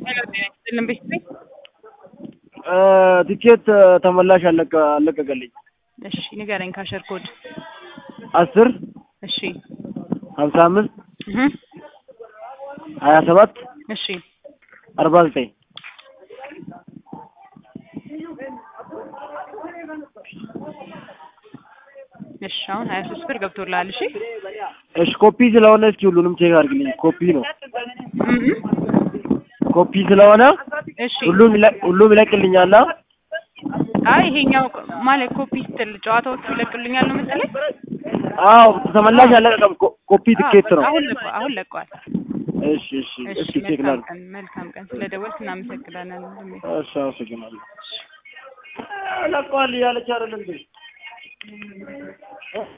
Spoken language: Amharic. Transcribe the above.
አይደለም ቤት ቤት ቲኬት ተመላሽ አለቀ አለቀቀልኝ። እሺ ንገረኝ። ካሸር ኮድ አስር እሺ ሀምሳ አምስት እህ ሀያ ሰባት እሺ አርባ ዘጠኝ እሺ አሁን ሀያ ሶስት ብር ገብቶልሃል። እሺ እሺ ኮፒ ስለሆነ እስኪ ሁሉንም ቼክ አድርግልኝ። ኮፒ ነው እህ ኮፒ ስለሆነ እሺ ሁሉም ይለ- ሁሉም ይለቅልኛል። አይ ይሄኛው ማለት ኮፒ ስትል ጨዋታዎቹ ይለቅልኛል ነው መሰለኝ። አዎ ተመላሽ አለቀቀም። ኮ- ኮፒ ትኬት ነው። አሁን ለቋል። አሁን ለቋል። እሺ እሺ እሺ እስኪ ቼክ መልካም ላድርግ። ቀን መልካም ቀን። ስለደወልክ እናመሰግናለን። እሺ አመሰግናለሁ። ለቋል እያለች አይደል እንዴ?